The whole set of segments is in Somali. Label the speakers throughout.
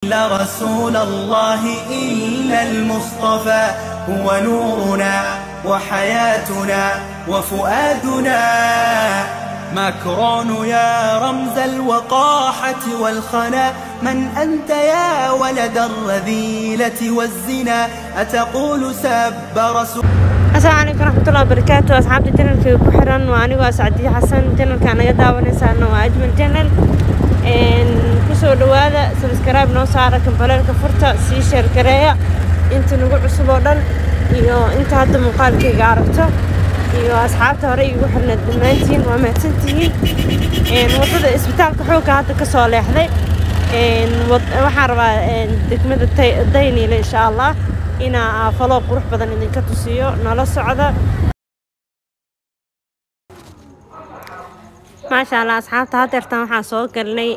Speaker 1: إلا رسول الله إلا المصطفى هو نورنا وحياتنا وفؤادنا ماكرون يا رمز الوقاحة والخنا من أنت يا ولد الرذيلة والزنا أتقول سب رسول
Speaker 2: asalaamu calaykum waraxmatullahi wabarakaatu asxaabta janalkayga ku xiran waa anigoo ascadiye xasan janalka naga daawanaysaana waa ajmal janal kusoo dhawaada sabskaraib noo saara kambaleelka furta sii sheergareeya inta nagu cusub oo dhan iyo inta hadda muuqaalkayga aragto iyo asxaabta hore igu xirneed dhammaantiin waa mahadsantihiin waddada isbitaalka xoogga hadda ka soo leexday waxaan rabaa degmada dayniile insha allah inaa faloo qurux badan idinka tusiyo nala socda maasha allah asxaabta hadeertaan waxaan soo galnay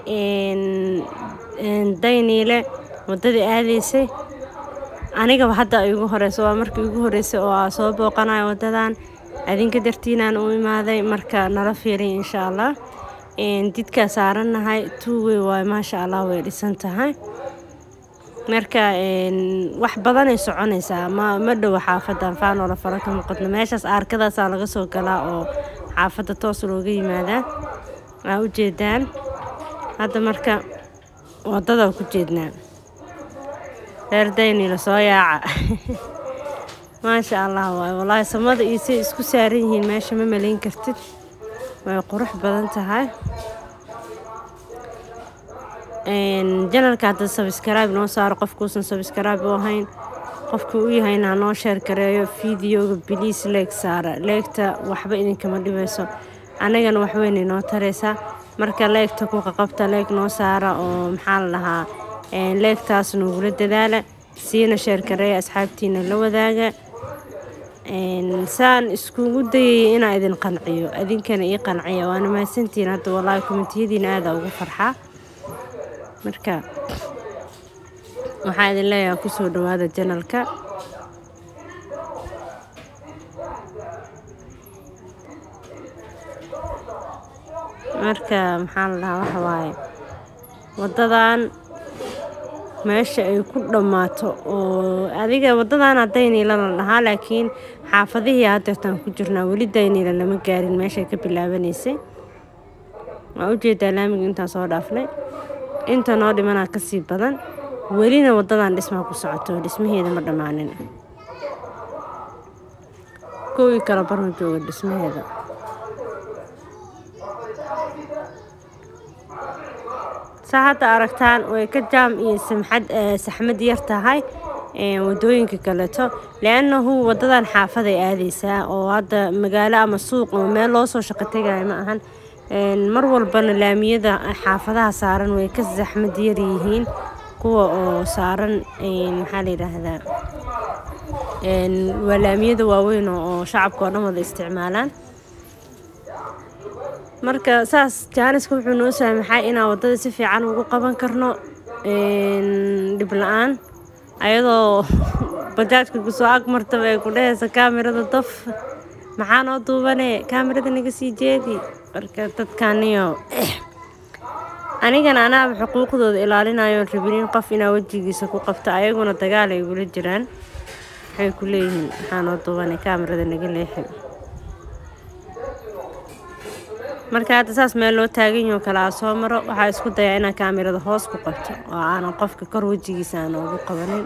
Speaker 2: dayniile waddadii aadaysay anigaba hadda igu horeyso waa markii igu horeysay oo aa soo booqanayo waddadan adinka dartiinaan u imaaday marka nala fiiriy insha allah didkaa saarannahay tuuwey waay maasha allah way dhisan tahay marka wax badanay soconaysaa ma ma dhowo xaafadan faanoola faro ka muuqadno meeshaas aarkadaasaa laga soo galaa oo xaafadda toos looga yimaadaa aa u jeedaan hadda marka waddadaa ku jeednaa reer daynila soo yaaca maasha allah waay wallaahi samada iyo say isku saaran yihiin meesha ma malayn kartid way qurux badan tahay janalka hadda sabskrib noo saaro qofkuusan sabskrib u ahayn qofkii u yahayna hanoo sheer gareeyo fideoga biliis leeg saara leegta waxba idinkama dhibayso annagana waxweynay noo taraysaa marka leegta ku qaqabta leeg noo saara oo maxaa la dhahaa leegtaas nogula dadaala siina sheer gareeya asxaabtiina la wadaaga saan iskugu dayaya inaa idin qanciyo idinkana ii qanciya waana mahadsantihiin hadda wallaahi komitiyadiina aada ugu farxaa marka waxaa idin leeyaha kusoo dhawaada janalka marka maxaa la dhahaa waxa waaye waddadan meesha ay ku dhammaato oo adiga waddadaana dayniila la dhahaa laakiin xaafadihii hadeertaan ku jirnaa weli dayniila lama gaarin meeshay ka bilaabanaysay waa ujeedaa laamiga intaan soo dhaafnay inta noo dhimanaa ka sii badan welina waddadan dhismaa ku socoto dhismaheeda ma dhammaanin kowii kala barma jooga dhismaheeda saa hadda aragtaan way ka jaam iyo samxad saxmad yar tahay wadooyinka kaleeto le-annahu waddadan xaafaday aadaysaa oo hadda magaalo ama suuq oo meel loo soo shaqo tegaya ma ahan mar walbana laamiyada xaafadaha saaran way ka saxmad yar yihiin kuwa oo saaran maxaa la yidhaahdaa waa laamiyada waaweyn oo shacabka oo dhan wada isticmaalaan marka saas jaaniska wuxuu noo saamaxay inaan waddada si fiican ugu qaban karno dhib la-aan ayadoo bajaajka kusoo ag martaba ay ku dhehaysa kaamirada daf maxaa noo duubane kaamirada naga sii jeedi marka dadkaniyo anigana anaaba xuquuqdooda ilaalinayoon rabinin qof inaa wejigiisa ku qabto ayaguna dagaal ay gula jiraan waxay ku leeyihiin maxaa noo duubane kaamirada naga leexi marka hadda saas meel loo taagan yaho kale aa soo maro waxaa isku dayaa inaan kaamirada hoos ku qabto oo aanan qofka kor wejigiisa aan ugu qabanin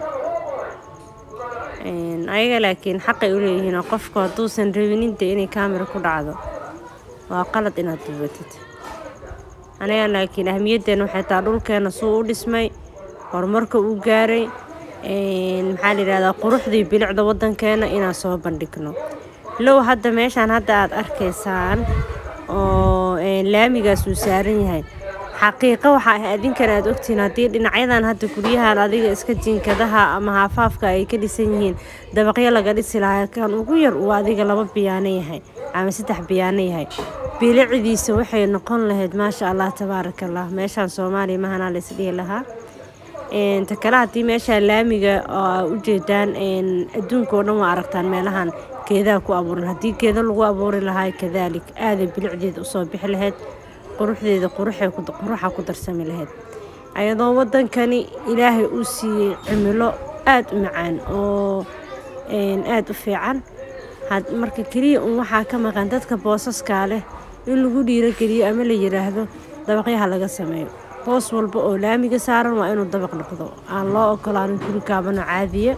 Speaker 2: ayaga laakiin xaqay u leeyihiin oo qofku hadduusan rabininta inay kaamira ku dhacdo waa qalad inaad duubatid aniga laakiin ahmiyaddeena waxay taa dhulkeena suu u dhismay horumarka uu gaaray maxaa la yidhahdaa quruxdii bilicda waddankeena inaan soo bandhigno low hadda meeshaan hadda aad arkaysaan oo laamigaas uu saaran yahay xaqiiqo waxa ah adinkan aad ogtihiin haddii dhinacyadan hadda guryahan adiga iska jinkadaha ama haafaafka ay ka dhisan yihiin dabaqyo laga dhisi lahaa kan ugu yar uu adiga laba biyaano yahay ama saddex biyaano yahay bilicdiisa waxay noqon lahayd maasha allah tabaaraka allah meeshaan soomaaliya mahanaa la isdhihi lahaa ta kale haddii meeshaan laamiga oo ujeedaan adduunka oo dhan waa aragtaan meelahan geedaha ku abuuran haddii geeda lagu abuuri lahaa kadaalik aaday bilicdeeda usoo bixi lahayd quruxdeeda quruxa ku darsami lahayd ayadoo waddankani ilaahay uu siiyey cimilo aada u macaan oo aada u fiican marka keliya un waxaa ka maqan dadka boosaskaa leh in lagu dhiirogeliyo ama la yidhaahdo dabaqyaha laga sameeyo boos walba oo laamiga saaran waa inuu dabaq noqdo aan loo ogolaanin guri kaabano caadiya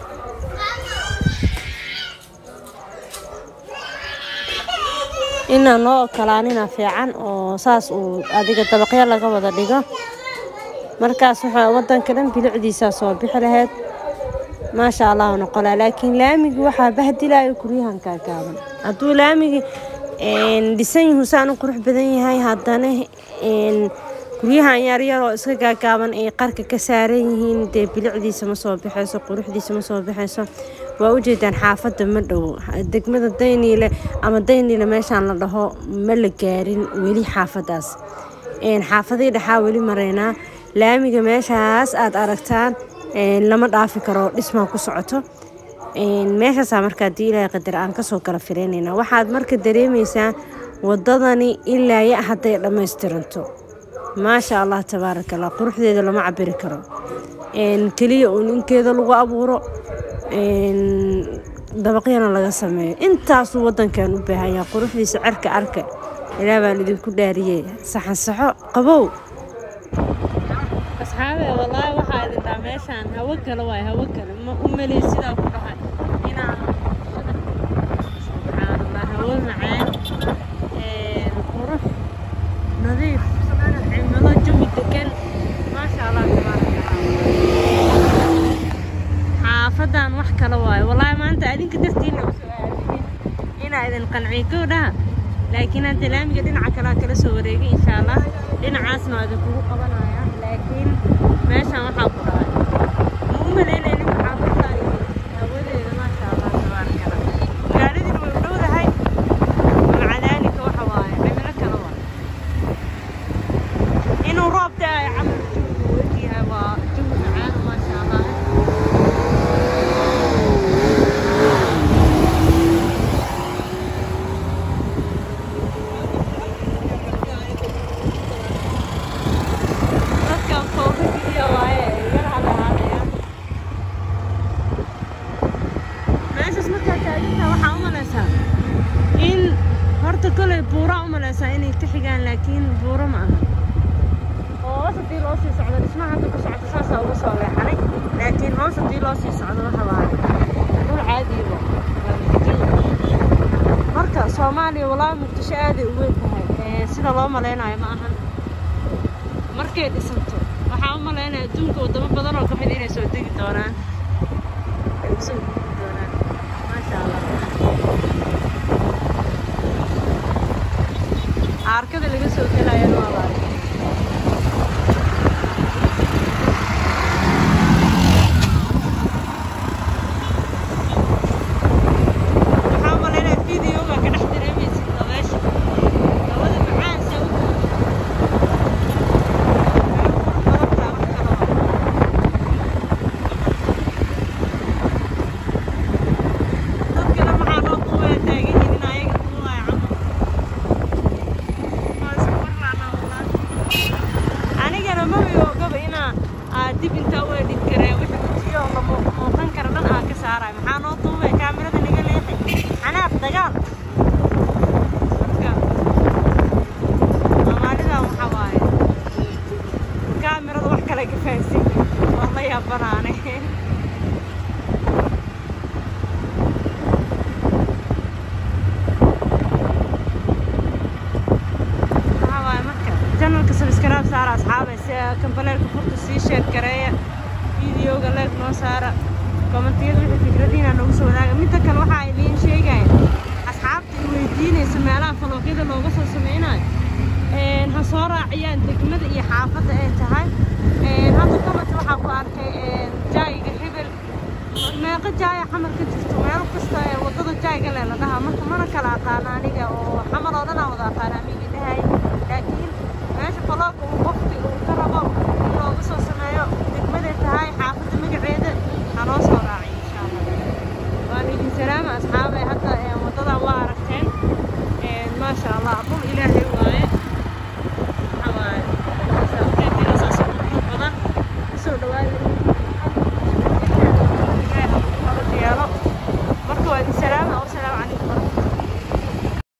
Speaker 2: inaan loo ogolaanina fiican oo saas uu adiga dabaqyo laga wada dhigo markaas waxaa waddanka dhan bilicdiisaa soo bixi lahayd maasha allah noqolaa laakiin laamigi waxaa bahdilayo guryahan kaagaaban hadduu laamigi dhisan yuhu saan u qurux badan yahay haddana guryahan yaryar oo iska gaagaaban ay qarka ka saaran yihiin dee bilicdiisa ma soo baxayso quruxdiisa ma soo baxayso waa ujeedaan xaafadda ma dhowo degmada dayniile ama dayniile meeshaan la dhaho ma la gaarin weli xaafadaas xaafadii dhexaa weli maraynaa laamiga meeshaas aad aragtaan lama dhaafi karo dhismaa ku socoto meeshaasaa markaa dii ilaahay qadar aan kasoo kala fireynayna waxaad marka dareemaysaa wadadani ilaa ya hadday dhammaystiranto maasha allah tabaaraka allah quruxdeeda lama cabiri karo keliya uun inkeeda lagu abuuro dabaqyana laga sameeyo intaasuu waddankan u baahanyaa quruxdiisa cerka arka ilaa baan idinku dhaariyey saxan saxo qabow asxaabe wallaahi waxaa idin dhaa meeshaan hawo kale waay hawo kale ma u meliy sidaa ku dhahay inaan subxaanallah hawo macaan qurux nadiif cimilo jawi degan maasha allah tabaaraka xaafadan wax kale waayo wallaahi maanta adinka dartiina usoo aadiyey inaa idin qanciyo kow dhaha laakiin hadda laamiga dhinaca kalea kala soo wareegay insha allah dhinacaasna waa idinkugu qabanaya laakiin meeshaan waxaa ku dhahay ma u malaynaynin xaafadda hawadeeda maasha allah tabaaraka allah magaaladiina way u dhowdahay maca daalika waxa waaye cimilo kale waa inuu roob da-ayo camal jawigu wegyahay waa jawi macaan maasha allah dadkan foofikiya waaye yaraha lahaanaya meeshaas markaa taaginta waxaa u malaysaa in horta kolay buuraa u malaysaa inay ka xigaan laakiin buuro ma aha oo hoos haddii loo sii socdo dhismaha hadda ku socdo saasaa uga soo leexanay laakiin hoos haddii loo sii socdo waxa waaye dhul caadiiba marka soomaaliya walaa muqdisho aaday u weyn tahay ee sida loo malaynayo ma ahan markay dhisanto waxaa u malaynaya adduunka wadamo badan oo ka mid inay soo degi doonaan ay usoo degi doonaan maasha allah aarkada laga soo gelayana waa la arkay waxaa u malaynaya videoga ka dhex dareemaysid dabeesha hawada macaan saa u dadkana maxaa loo duubaya taagan yihiin in ayaga duubaya camal anigana maba ogaba inaa aad dib intaa u edhin karee wixii ujiyo la muuqan kara dhan aan ka saarayo maxaa noo duubaya kaamirada naga leexay xanaaq dagaal marka soomaalidan waxaa waaye kaamirada wax kale ka fahansin waa la yaabanaane waxaa waaye marka janalka sabskaraab saara asxaabay si kambaleelka furta sii sheer gareeya videoga leeg noo saara kommentiyada wixii fikradiina noogu soo wadaaga midda kale waxaa idiin sheegaya asxaabta i weydiinaysa meelaha falooqyada looga soo sameynayo ha soo raaciyaan degmada iyo xaafadda ay tahay hadda comment waxaa ku arkay jaayiga hebel meeqa jaaya xamar ka jirto meel kasta ee wadada jaayga le la dhahaa marka mana kala aqaana aniga oo xamar oo dhan aan wada aqaana